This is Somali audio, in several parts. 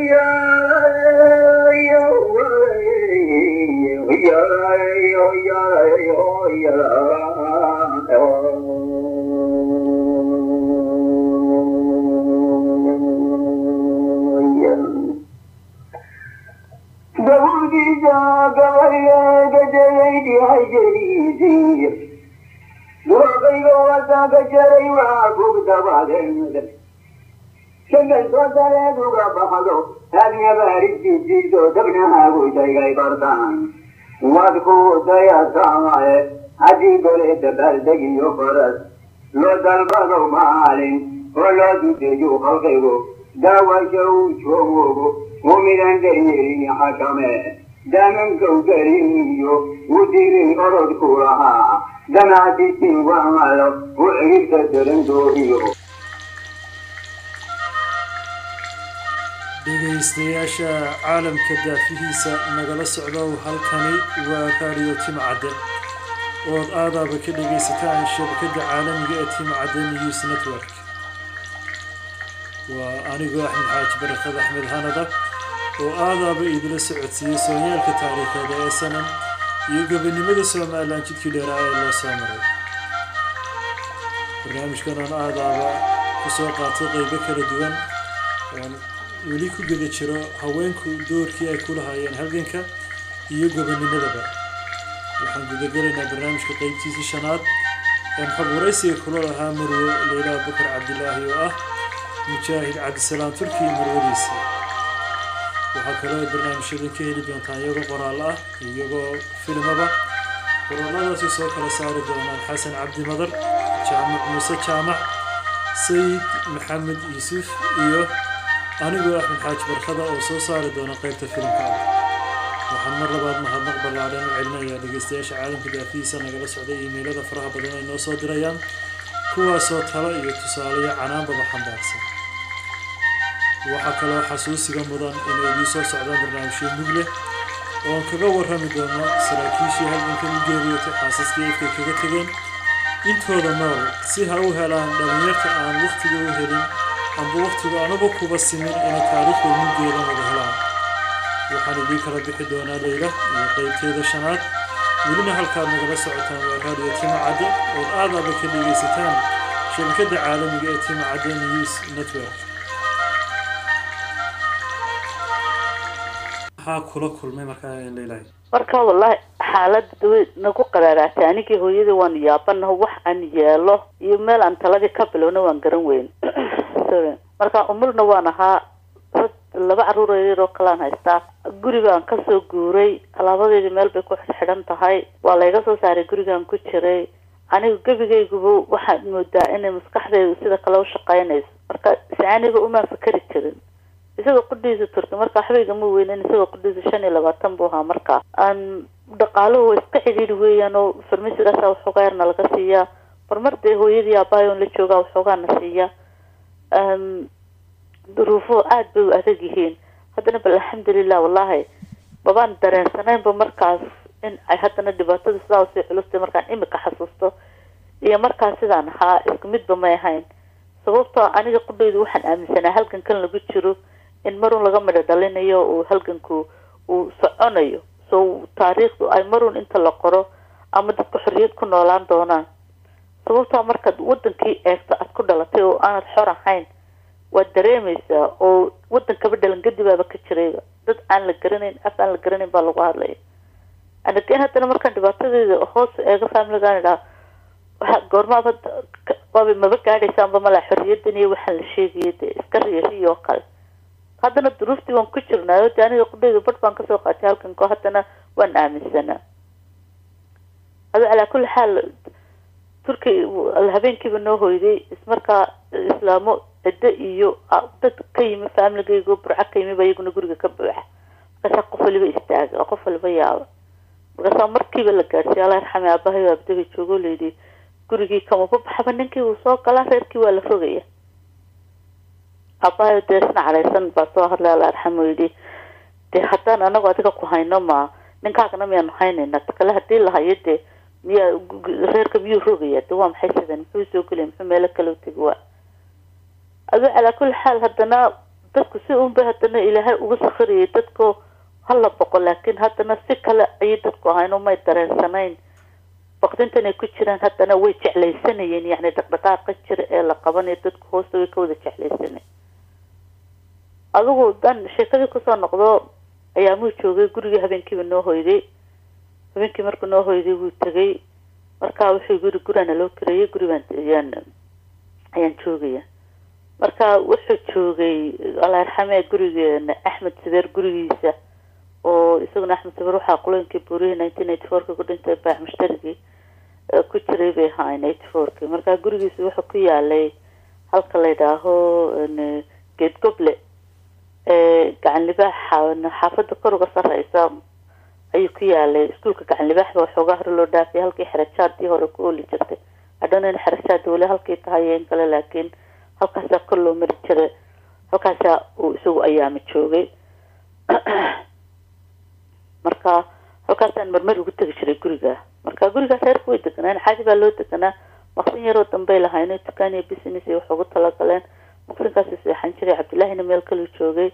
shangaltoosareeduga baxdo haadnabaaridjijiiso dabnahaagu shaygay bartaan wadku dayasamae haddii gole dabaaldegiyo faras loo dalbado maalin oo loo dudeeyo halkaygo daawasha uu joogogo mumidan daryeelin xakame damankow gariniyo u dirin orodku lahaa danaasisin wamalo u ciribta darandoohiyo dhegaystayaasha caalamka daafihiisa nagala socdow halkani waa raadiyo timcadde ood aadaaba ka dhegaysataan shabakadda caalamiga ee timcadde news network waa anigoo axmed xaaji barakad axmed hanada oo aadaaba idila socodsiiyey soonyaalka taariikheeda ee sanan iyo gobonimada somalilan jidkii dheeraa ee loo soo maray barnaamijkan oon aadaaba kusoo qaatay qeybo kala duwan oon weli ku guda jiro haweenku doorkii ay ku lahaayeen halganka iyo gobonimadaba waxaan gudagelaynaa barnaamijka qeybtiisii shanaad een xog waraysiga kula lahaa marwo leyla bakar cabdilaahi oo ah mujaahid cabdisalaam turki marwadiisa waxaa kaloo ay barnaamijyadan ka heli doontaan iyagoo qoraal ah iyagoo filimaba qoraaladaasi soo kala saari doonaan xasan cabdi madar jaamac muuse jaamac sayid maxamed yuusuf iyo anigoo axmed xaaji barkada oo soo saari doona qaybta filimka ah waxaan mar labaad mahadnaq ballaadhan u celinayaa dhegaystayaasha caalamka daafihiisa nagala socday iimaylada faraha badan ay noo soo dirayaan kuwaasoo talo iyo tusaaleyo canaanbaba xambaarsan waxaa kaloo xasuusiga mudan inay idiin soo socdaan barnaamijyo mug leh oon kaga warrami doono saraakiishii halgankan u geeriyotay xaasaskii ifkay kaga tegeen intooda nool si ha u helaan dhallinyarta aan wakhtiga u helin amba wakhtigu anugu kuba simin inay taariikhda muggeeda wada helaan waxaan idiin kala bixi doonaa leyla iyo qeybteeda shanaad welina halkaad nagala socotaan waa raadiyo timacadde ood aadaaba ka dhegaysataan shabakadda caalamiga ee timacadde news network maxaa kula kulmay markaa leylahay marka wallahi xaalada way nagu qaraaraatay anigii hooyadii waan yaabanaho wax aan yeelo iyo meel aan taladii ka bilowna waan garan weyn sorry marka umulna waan ahaa rag laba caruur yaryar oo kalean haystaa guri baan kasoo guuray alaabadeedii meel bay ku xidhan tahay waa layga soo saaray gurigaan ku jiray anigu gebigayguba waxaad moodaa inay maskaxdaydu sida kale u shaqaynayso marka si aniga umaan fikeri jirin isagoo qudhiisa turki marka waxbayga ma weynen isagoo qudhiisa shan iyo labaatan buu ahaa markaa aan dhaqaaluhu waa iska cidhiidhi weeyaan oo farmasigaasa waxoogaa yarna laga siiyaa marmar dee hooyadii aabaayoon la joogaa waxoogaana siiya duruufuhu aada bay u adag yihiin haddana bal alxamdulilah wallahi babaan dareensanaynba markaas in ay haddana dhibaatada sidaa usii culustay markaan imika xasuusto iyo markaas sidaan ahaa isku midba may ahayn sababtoo aniga qudhaydu waxaan aaminsanaa halgankan lagu jiro in marun laga midho dhalinayo uu halganku uu soconayo so taariikhdu ay marun inta la qoro ama dadka xorriyad ku noolaan doonaan sababtoo markaad wadankii eegto aad ku dhalatay oo aanad xor ahayn waad dareemaysaa oo wadankaba dhalangadibaaba ka jirayba dad aan la garanayn af aan la garanayn baa lagu hadlaya anageen haddana markaan dhibaatadeeda hoos eego familigaan idhaa waa goormaaba waaba maba gaadhaysaanba malaa xorriyadan iyo waxaan la sheegaya dee iska riiriyo oo kale haddana duruuftii waan ku jirnaayo de aniga qudhayda badh baan kasoo qaatay halkanko haddana waan aaminsanaa ado calaa kulli xaal turki habeenkiiba noo hoyday ismarkaa islaamo ciddo iyo dad ka yimi faamiligaygo burco ka yimi ba iyaguna guriga ka buuxa markaasaa qof waliba istaaga oo qof waliba yaaba markaasaa markiiba la gaadhsiiya alla yarxame aabahay abdaba joogo layidhi gurigii kamaba baxba ninkii uu soo galaa reerkii waa la rogaya aabahay dee isna cadhaysan baa soo hadlay alla yarxame yidhi dee haddaan anagu adiga ku hayno ma ninkaagana miyaanu haynayna takale hadii la hayo dee miyaa reerka miyuu rogaya de waa maxay sidan muxuu soo gelaya muxuu meelo kale utegi waa ado calaa kulli xaal haddana dadku si unba haddana ilaahay ugu sakhiriyay dadko hala boqo laakiin haddana si kale ayay dadku ahayn umay dareensanayn baqdintan ay ku jiraan haddana way jeclaysanayeen yacni dhaqdhaqaaqa jira ee la qabanayo dadku hoosta way ka wada jeclaysanay adigu dan sheekadii kusoo noqdo ayaamuu joogay gurigii habeenkiiba noo hoyday habeenkii markuu noo hoyday wuu tegay marka wuxuu guri gurana loo kareeyay guribaan ayaan ayaan joogaya marka wuxuu joogay alla yarxamee gurigeena axmed sabeer gurigiisa oo isaguna axmed sabeer waxaa qulooyinkii buurihii nineteen eighty fourka ku dhintay baax mushtarigii ku jiray bay ahaayeen eighty fourki marka gurigiisa wuxuu ku yaalay halka la yidhaaho geed goble gacan libaaxa xaafada kor uga sareysa ayuu ku yaalay iskuulka gacan libaax ba waxoogaa hore loo dhaafay halkii xerajaadii hore ku ooli jirtay hadhana in xerajaada weli halkii tahay in kale laakiin halkaasaa kor loo mari jiray halkaasaa uu isagu ayaama joogay marka halkaasaan marmar ugu tegi jiray guriga marka gurigaas reerku way deganaan caadi baa loo deganaa maqsin yaroo dambey lahayn dukaan iyo business ay wax ugu talagaleen maqsinkaasi seexan jiray cabdillahina meel kaluu joogay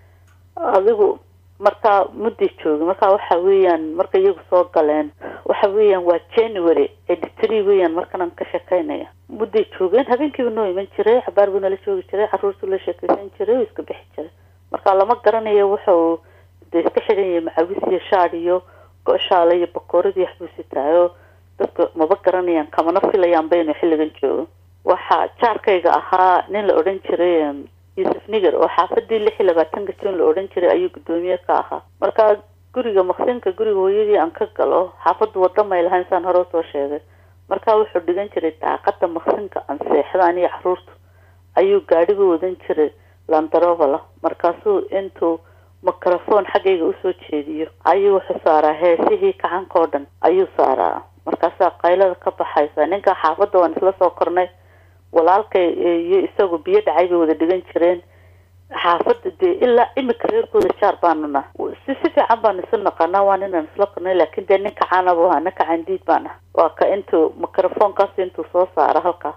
adigu marka mudday joogay marka waxa weeyaan marka iyagu soo galeen waxa weeyaan waa january eighty three weeyaan markanaan ka sheekeynaya mudday joogeen habeenkiiba noo iman jiray xabaar buu nala joogi jiray caruurtuu la sheekeysan jiray oo iska bixi jiray marka lama garanayo wuxuu de iska xidhan yahay macawis iyo shaad iyo go-shaale iyo bakooradii waxbuu sitaayo dadka maba garanayaan kamana filayaanba inuu xilligan joogo waxaa jaarkayga ahaa nin la odhan jiray yuusuf niger oo xaafadii lix iyo labaatanka jun la odhan jiray ayuu guddoomiye ka ahaa marka guriga maqsinka guriga hooyadii aan ka galo xaafaddu wadda may lahayn saan hore usoo sheegay marka wuxuu dhigan jiray daaqada maqsinka aan seexda aniyo caruurtu ayuu gaadhiga wadan jiray landarovala markaasuu intuu microphone xaggayga usoo jeediyo ayuu wuxuu saaraa heesihii kacanka oo dhan ayuu saaraa markaasaa qaylada ka baxaysa ninka xaafadda waan isla soo kornay walaalkay iyo isagu biyo dhacay bay wada dhigan jireen xaafadda dee ilaa imika reerkooda jaar baanu nah si si fiican baanu isu naqanaa waa ninaan isla kornay laakiin dee nin kacaanabu ahaa nin kacan diid baan ah waa ka intuu microphonekaas intuu soo saara halkaa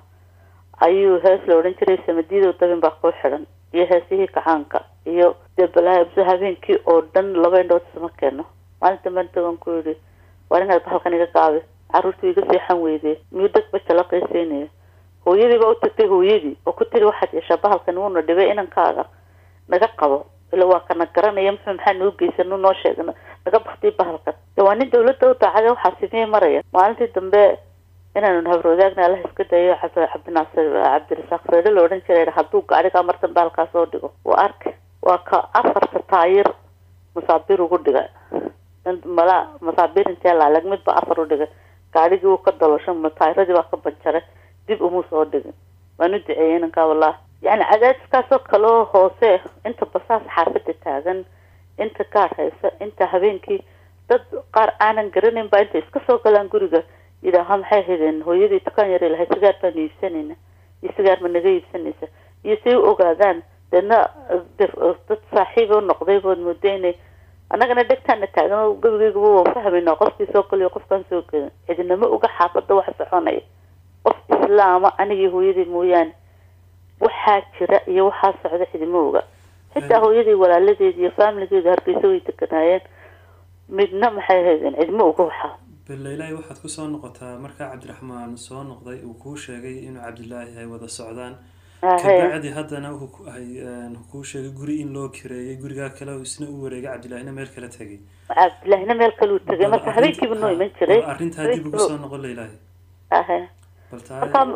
ayuu hees la odhan jiray samadiidow dabin baa kuu xidhan iyo heesihii kacaanka iyo dee balaaso habeenkii oo dhan laba indhood isma keeno maalin damben tagan ku yidhi waar inaad bahalkan iga gaabi carruurtu iga seexan weydee miyuu degba jala qiiseynaya hooyadii baa u tagtay hooyadii oo ku tiri waxaad yeeshaa bahalkan wuuna dhibay inankaaga naga qabo ila waa kana garanaya muxuu maxaa noo geysan nu noo sheegna naga baktiy bahalkan de waa nin dawladda u daacade waxaa simiyey maraya maalintii dambe inaanu habrwadaagna allah iska dayo cabdinaasir cabdirasaaq feedho la odhan jiray hadduu gaadhigaa martan bahalkaa soo dhigo waa arka waa ka afarta taayir masaabiir ugu dhigay mala masaabiir intee laalag midba afar u dhigay gaadhigii uu ka dalosho taayiradii baa ka banjaray dib umuu soo dhigin waan u duceeyey inankaa wallahi yani cadaadiskaasoo kaloo hoose inta basaas xaafada taagan inta gaar haysa inta habeenkii dad qaar aanan garanayn baa intay iska soo galaan guriga yidhaaha maxay haydeen hooyadii dukaan yara lahay sigaar baanu iibsanayna iyo sigaar ma naga iibsanaysa iyo say u ogaadaan deedna dad saaxiiba u noqday bood mooda inay annagana dhegtaana taagan oo gabigeygaba waan fahmayna qofkii soo galiyo qofkaan soo gelin cidinama uga xaafada wax soconaya qof islaama anigii hooyadii mooyaane waxaa jira iyo waxaa socda cidima oga xitaa hooyadii walaaladeedi iyo faamiligeedu hargeysa way deganaayeen midna maxay haydeen cidma oga waxaa balleylaahi waxaad kusoo noqotaa markaa cabdiraxmaan soo noqday uu kuu sheegay inuu cabdilaahi ay wada socdaan kabacdi haddana kuu sheegay guri in loo kireeyay gurigaa kale isna u wareegay cabdilaahina meel kala tegay cabdilaahina meel kaleu tegay marka habeenkiiba noo iman jiray arrintaa dib ugu soo noqon leylaahi ahe bal marka taa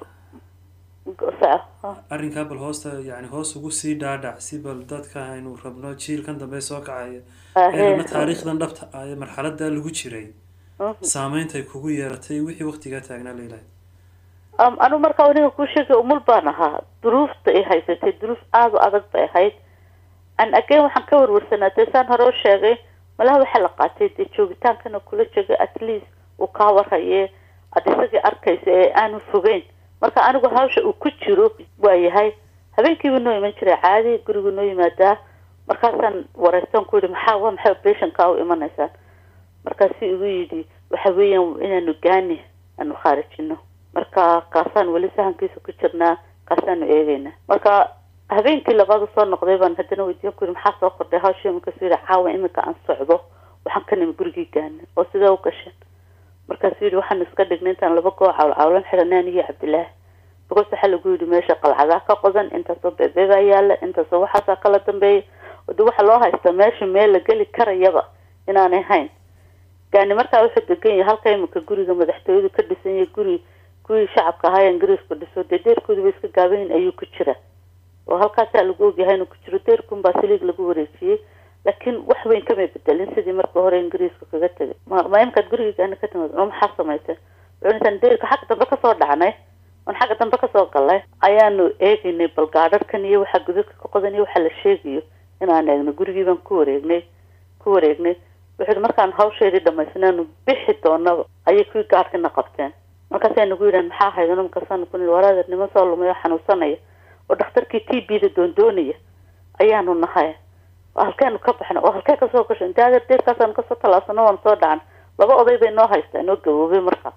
soco arrinkaa bal hoosta yani hoos ugu sii dhaadhac si bal dadka aynu rabno jiilkan dambe soo kacaya eena taariikhdan dhabta ah ee marxaladaa lagu jiray saameynta ay kugu yeeratay wixii waktigaa taagnaa leylaahi anu markaa aniga kuu sheegay umul baan ahaa duruufta ay haysatay duruuf aada u adag bay ahayd an again waxaan ka warwarsanaa dee saan hore u sheegay malaha waxaa la qaatay dee joogitaankana kula jegay at least uu kaa warhaye ad isagii arkaysa ee aanu fogeyn marka anigu hawsha uu ku jiro waa yahay habeenkiiba noo iman jiray caadi gurigu noo yimaadaa markaasaan wareystaan ku yihi maxaa waa maxay operationkaa u imanaysaan markaasu igu yidhi waxa weeyaan inaanu gaani aanu khaarijino marka kaasaan weli sahankiisa ku jirnaa kaasaanu eegeynaa marka habeenkii labaad usoo noqday baan haddana weydiin ku yiri maxaa soo kordhay hawshii markaasuu yidhi caawa iminka aan socdo waxaan ka nimi gurigii gaana oo sidee u gasheen markaasuu yidhi waxaan iska dhignay intaan laba goo cawl cawlan xidhanay anigii cabdilaahi because waxaa lagu yidhi meesha qalcadaa ka qodan intaasoo beebebaa yaala intaasoo waxaasaa kala dambeeya de waxaa loo haystaa meesha meel la geli karayaba inaanay hayn gaani markaa wuxuu degan yahay halka iminka guriga madaxtooyadu ka dhisan yahay guri kuwii shacabka ahaa ingiriisku dhiso dee deerkooduba iska gaabayin ayuu ku jira oo halkaasaa lagu ogyahay inuu ku jiro deerkun baa saliig lagu wareejiyey laakiin wax weyn kamay bedelin sidii marka hore ingiriisku kaga tegay ma imkaad guriga gaani ka timid oo maxaa samaysay wuxuu intaan deerka xagga dambe kasoo dhacnay oon xagga dambe kasoo galnay ayaanu eegaynay bal gaadharkan iyo waxaa gudadka ka qodan iyo waxaa la sheegayo inaan eegno gurigii baan ku wareegnay ku wareegnay wuxuu markaan hawsheedii dhamaysnaanu bixi doonaba ayay kuwii gaadhkina qabteen markaasay nagu yidhahan maxaa haydano markaasaan ku nihi waraadeer niman soo lumay oo xanuunsanaya oo dhakhtarkii t b da doondoonaya ayaanu nahay oo halkeenu ka baxna oo halkee kasoo gasho intee adeer deerkaasaanu kasoo tallaabsano waan soo dhacan laba oday bay noo haystaa noo gaboobay marka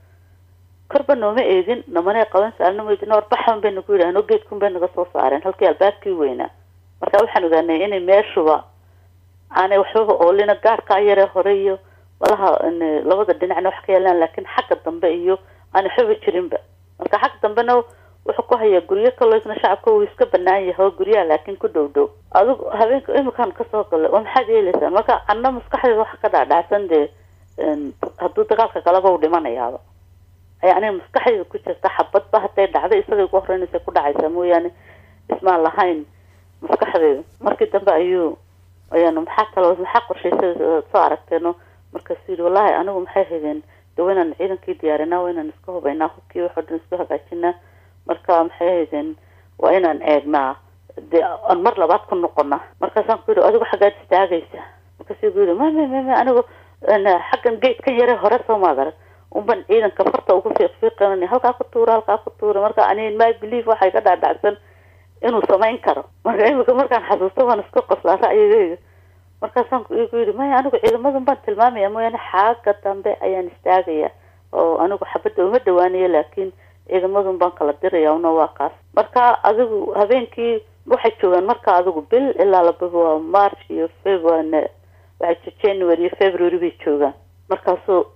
korba nooma eegin namanay qaban saalna weydina warbaxan bay nagu yidhahan oo geedkun bay naga soo saareen halkii albaabkii weynaa marka waxaan ogaanay inay meeshuba aanay waxbaba oolina gaadhkaa yaree hore iyo walaha labada dhinacna wax ka yeelaan laakiin xagga dambe iyo aan waxbaba jirinba marka xagga dambena wuxuu ku hayaa guryo kaloo isna shacabka uu iska banaan yahay oo guryaha laakiin ku dhow dhow adigu habeenka imikaan kasoo galay oo maxaad yeelaysaan marka anna maskaxdeeda waxa ka dhaadhacsan dee hadduu dagaalka galaba u dhimanayaaba ayaa aniga maskaxdeeda ku jirta xabadba hadday dhacday isagay ugu horeynaysa ku dhacaysaa mooyaane ismaan lahayn maskaxdeeda markii dambe ayuu ayaanu maxaa kaloo maxaa qorshaysada soo aragteeno markaasuu yidhi wallaahi anigu maxay haydeen de waa inaan ciidankii diyaarinaa waa inaan iska hubaynaa hubkii waxoo dhan isku hagaajinaa marka maxay haydeen waa inaan eegnaa dee aan mar labaad ku noqona markaasaan ku yidhi adigu xaggaad istaagaysa markaasuu ku yidhi ma ma ma ma anigu xaggan geedkan yare hore soo maad arag unban ciidanka farta ugu fiiqfiiqan halkaa ku tuura halkaa ku tuura marka ani my belief waxay ka dhaadhacsan inuu samayn karo marka imika markaan xasuusto waan iska qoslaa ra'yigayga markaasaan igu yidhi maya anigu ciidamadan baan tilmaamaya mooyaane xagga dambe ayaan istaagaya oo anigu xabadda uma dhawaanayo laakiin ciidamadun baan kala diraya una waa kaas marka adigu habeenkii waxay joogaan marka adigu bil ilaa laba waa march iyo february waxay january iyo february bay joogaan markaasuu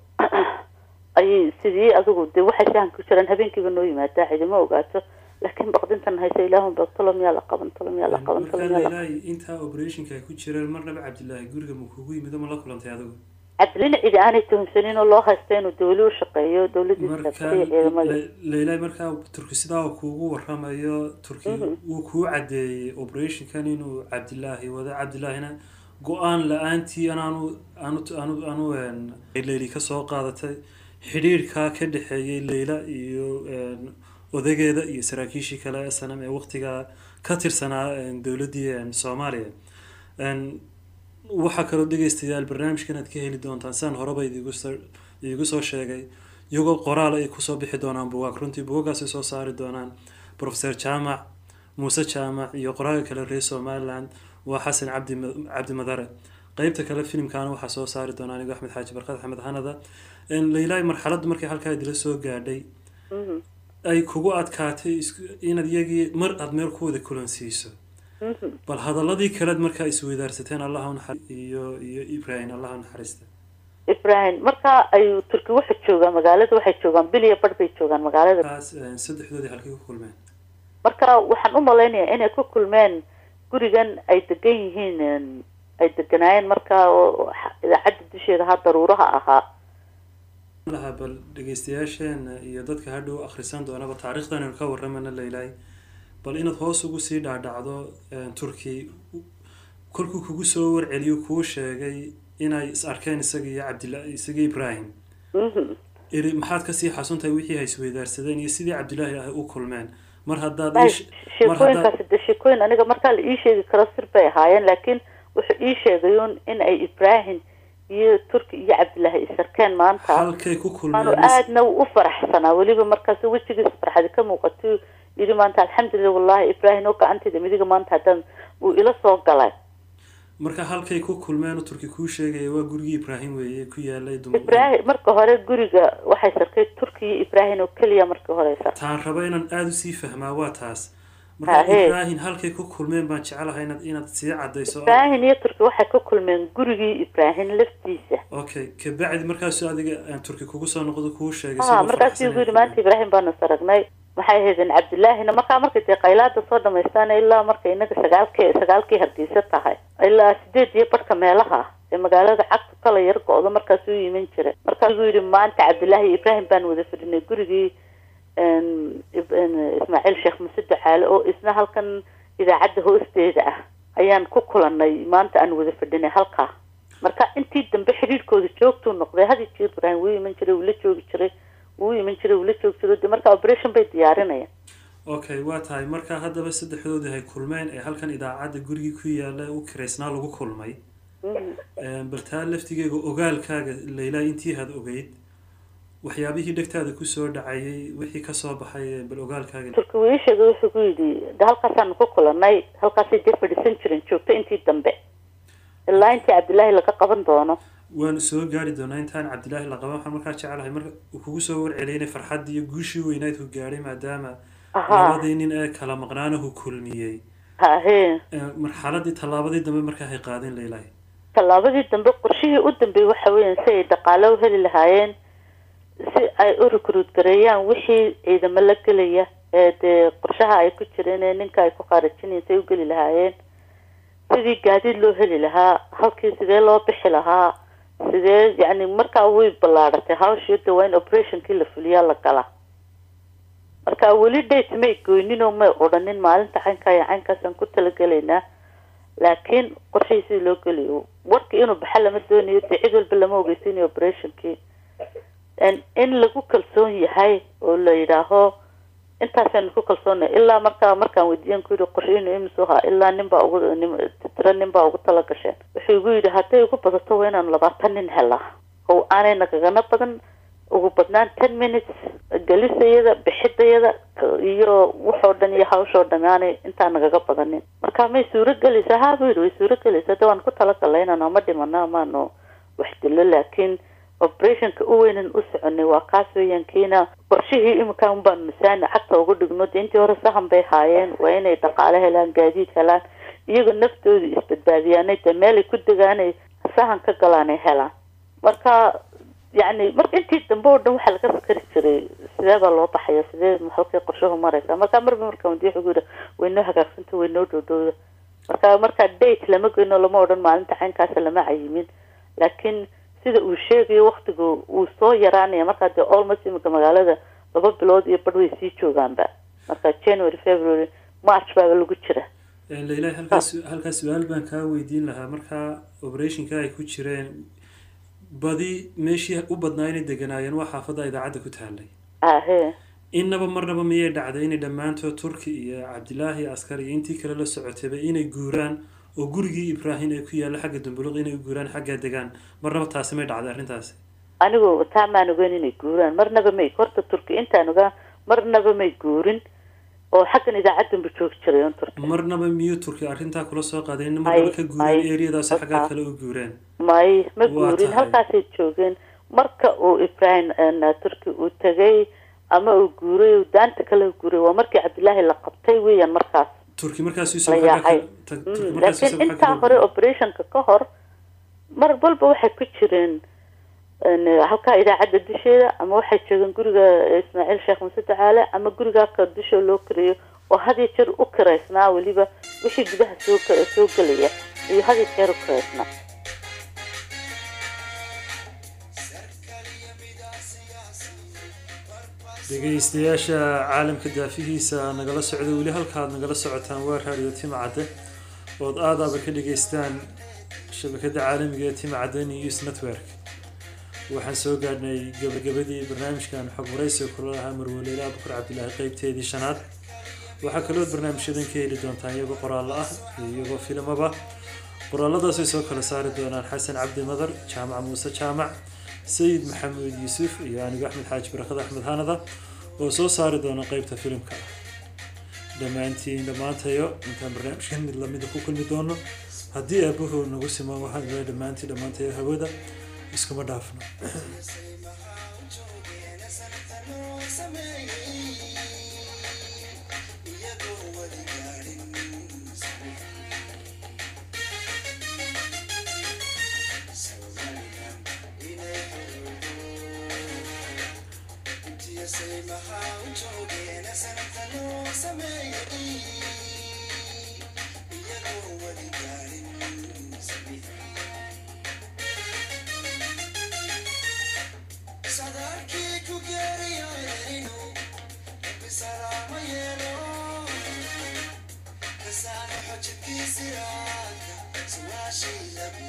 ayay sidii adigu de waxay sahan ku jiraan habeenkiiba noo yimaadaa cidima ogaato laakiin baqdintan haysa ilaahun ba tolo miyaa la qaban tolo miyaa la qaban tolo miyaa la ilaahay intaa operationka ay ku jireen marnaba cabdilaahi guriga ma kugu yimid ma la kulantay adigu cabdilina cidi aanay tuhunsanin oo loo haysta inuu dawli u shaqeeyo dawladiisa marka iyo ciidamada leilaahi markaa turki sidaa uu kuugu waramayo turki wuu kuu cadeeyey operationkan inuu cabdilaahi wado cabdilaahina go-aan la-aantii anaanu aanu aanu aanu leyli ka soo qaadatay xidhiirkaa ka dhexeeyey leyla iyo odageeda iyo saraakiishii kale s n m ee waqtigaa ka tirsanaa dowladdii soomaaliya waxaa kaloo dhegeystayaal barnaamijkan aad ka heli doontaan siaan horeba idiigu soo sheegay iyagoo qoraal ay kusoo bixi doonaan bugaag runtii bugagaasay soo saari doonaan professor jaamac muuse jaamac iyo qoraalka kale reer somaliland waa xasan cabdi cabdi madare qeybta kale filimkaana waxaa soo saari doona anigo axmed xaaji barkad axmed hanada leilaahi marxaladda markay halkaa idila soo gaadhay ay kugu adkaatay inaad iyagii mar aada meel ku wada kulansiiso bal hadaladii kalead markaa isweydaarsateen allaha naxar iyo iyo ibrahim allaha naxariista ibrahim markaa ayuu turki waxay joogaan magaalada waxay joogaan bil iyo bar bay joogaan magaalada kaas saddexdoodii halkay ku kulmeen marka waxaan u malaynayaa inay ku kulmeen gurigan ay degan yihiin ay deganaayeen markaa oo idaacadda dusheeda ahaa daruuraha ahaa lahaa bal dhegeystayaasheena iyo dadka hadhow akhrisan doonaba taariikhdan aynu ka waramana leilaahi bal inaad hoos ugu sii dhaadhacdo turki kolkuu kugu soo warceliyo kuu sheegay inay is arkeen isaga iyo cabdila isaga ibrahim iri maxaad kasii xasuntahay wixii hay isweydaarsadeen iyo sidii cabdilaahi ah u kulmeen mar haddaad sheekooyinkaasi de sheekooyin aniga markaa la ii sheegi karo sir bay ahaayeen laakiin wuxuu ii sheegayun in ay ibrahim iyo turki iyo cabdilaahi isarkeen maanta halkay ku aanu kulmeen aadna u faraxsanaa weliba markaas wejigiisa farxadi ka muuqato yidhi maanta alxamdulilah wallahi ibrahim oo gacanteyda midiga maanta haddaan uu ila soo galay marka halkay ku kulmeen oo turki kuu sheegaya waa gurigii ibrahim weeye ku yaalay dum ibrahim marka hore guriga waxay sarkay turki iyo ibrahim oo keliya markii hore sar taan raba inaan aada usii fahmaa waa taas marka Hahe. ibraahin halkay ku kulmeen baan jecelahay inaad inaad sii cadayso ibraahin iyo turki waxay ku kulmeen gurigii ibraahin laftiisa okay kabacdi markaasu adiga aan turki kugu soo noqdo kuu sheegay ha isagoo markaasuu faraxsan igu yidhi maanta ibraahim baanu saragnay maxay ahaydeen cabdillaahina markaa markay dee qaylaada soo dhamaystaan ilaa markay inaga sagaalkii sagaalkii hargeysa tahay ilaa sideed iyo barhka meelaha ee magaalada cagta kala yar go-do markaasuu yimin jiray markaasuu yidhi maanta cabdillaahi iyo ibraahim baan wada fadhinay gurigii een, Ib- een, ismaaciil sheekh muse ducaale oo isna halkan idaacadda hoosteeda ah ayaan ku kulanay maanta aan wada fadhinay halkaa marka intii dambe xidhiirkooda joogtuu noqday had iyo jeer ibraahim wuu iman jiray wuu la joogi jiray wuu iman jiray wuu la joogi jiray de marka operation bay diyaarinayaan okay waa tahay marka haddaba saddexdoodii hay kulmeen ee halkan idaacadda gurigii ku yaala u kiraysnaa lagu kulmay Mhm. Een, bal taa laftigeega ogaalkaaga laylaa intii had ogeyd waxyaabihii dhegtaada kusoo dhacayay wixii kasoo baxay ee bal ogaalkaaga turki wuu ii sheegay wuxuu ku yidhi de halkaasaanu ku kulanay halkaasay dee fadhiisan jiren joogto intii dambe ilaa intii cabdillaahi laga qaban doono waanu soo gaari doonaa intaan cabdilaahi la qaban waxaan markaa jecelahay marka uu kugu soo warceliyay inay farxaddii iyo guushii weynayd ku gaadhay maadaama ahaa labadii nin ee kala maqnaanahu kulmiyey hahe Ee, marxaladii tallaabadii dambe markaa hay qaadeen leylaahi tallaabadii dambe qorshihii u dambeeyey waxa weeyaan si ay dhaqaale u heli lahaayeen si ay u recruit gareeyaan wixii ciidamo la gelaya ee dee qorshaha ay ku jireen ee ninka ay ku khaarajinayeen si ay u geli lahaayeen sidii gaadiid loo heli lahaa halkii sidee loo bixi lahaa sidee yacni markaa way ballaadhatay hawshii de waa in operationkii la fuliyaa la galaa marka weli date may goynin oo may odhanin maalinta caynkaa iyo caynkaasaan ku talagelaynaa laakiin qorshihii sidii loo geliyo warkii inuu baxa lama doonayo dee cid walba lama ogeysiinayo operationkii En- in lagu kalsoon yahay oo la yidhaaho intaasaynu ku kalsoonay ilaa markaa markaan weydiiyan ku yidhi qorshihiinu imisu ahaa ilaa nin baa ugu nin- tiro nin baa ugu tala gasheen wuxuu igu yidhi hadday ugu badato waa inaanu labaatan nin helaa oo aanay nagagana badan ugu badnaan ten minutes gelisayada bixidayada k- iyo waxoo dhan iyo hawshoo dhan aanay intaa nagaga badanin marka may suuro gelaysaa haa buu yidhi way suuro gelaysaa de waan ku talagalnay inaanu ama dhimano amaanu wax dilo laakiin operationka u weynan u soconay waa kaas weeyaan kiina qorshihii iminka un baanu masaani cagta ugu dhigno de intii hore sahan bay haayeen waa inay dhaqaale helaan gaadiid helaan iyaga naftooda isbadbaadiyaanay de meelay ku degaanay sahan ka galaanay helaan marka yacni marka intii dambe oo dhan waxaa laga fikari jiray sidee baa loo baxaya sidee halkay qorshuhu maraysa marka marba marka wadi wuxuu yidhi way noo hagaagsanta way noo dhowdhowda marka marka date lama goyno lama odhan maalinta caynkaasa lama cayimin laakiin sida uu sheegayo waktigu wuu soo yaraanaya markaa dee almost imika magaalada laba bilood iyo badh way sii joogaanba marka january february march baaba lagu jira Ee, leylaahi halkaas halkaas su-aal baan kaa weydiin lahaa markaa operationka ay ku jireen badi meeshii u badnaa inay deganaayeen waa xaafadda idaacadda ku taallay ahe innaba marnaba miyay dhacday inay dhammaantood turki iyo cabdilaahi askar iyo intii kale la socotayba inay guuraan oo gurigii ibraahim ee ku yaalla xagga dumbuluq inay u guuraan xaggaa degaan marnaba taasi may dhacday arrintaasi anigu taa maan ogeyn inay guuraan marnaba may horta turki intaan ogaa marnaba may guurin oo xaggan idaacaddanba joogi jiray on turki marnaba miyuu turki arrintaa kula soo qaaday in Ay, marnaba ka guureen ay, eriyadaas xaggaa halkaa. kale u guureen may ma Waa guurin tahay. halkaasay joogeen marka uu ibrahim een, turki uu tegay ama uu guuray uu daanta kale u guuray waa markii cabdilaahi la qabtay weeyaan markaas turki markaas la isagoo xaggaa yaacay kale- ta- Mm, turki markaas laakiin isagoo xaggaa intaa kale u hore guuray. operationka ka hor mar walba waxay ku jireen een, halkaa idaacadda dusheeda ama waxay joogeen guriga ismaaciil sheekh muse ducaale ama gurigaa ka dushoo loo kariyo oo had iyo jeer u kiraysnaa weliba wixii gudaha soo ka- soo gelaya iyo had iyo jeer u kiraysnaa dhegaystayaasha caalamka daafihiisa nagala socda weli halkaad nagala socotaan waa raadiyo timcadde ood aadaaba ka dhegaystaan shabakada caalamiga ee timcadde news network waxaan soo gaadhnay gabagabadii barnaamijkan xog waraysiga kula lahaa marwaleyla abukar cabdilaahi qeybteedii shanaad waxaa kaloo barnaamijyadan ka heli doontaan iyagoo qoraallo ah iyo iyagoo filimaba qoraaladaasay soo kala saari doonaan xasan cabdi madar jaamac muuse jaamac sayid maxamuud yuusuf iyo anigo axmed xaaji barakad axmed hanada oo soo saari doona qeybta filimka dhammaantiin dhammaantayo intaan barnaamijkan mid lamida ku kulmi doono haddii aabahood nagu simaan waxaan ilaa dhammaantiin dhammaantayo hawada iskuma dhaafno iyadoo weligeed Kasano xojkiisiraadka suwaashii labi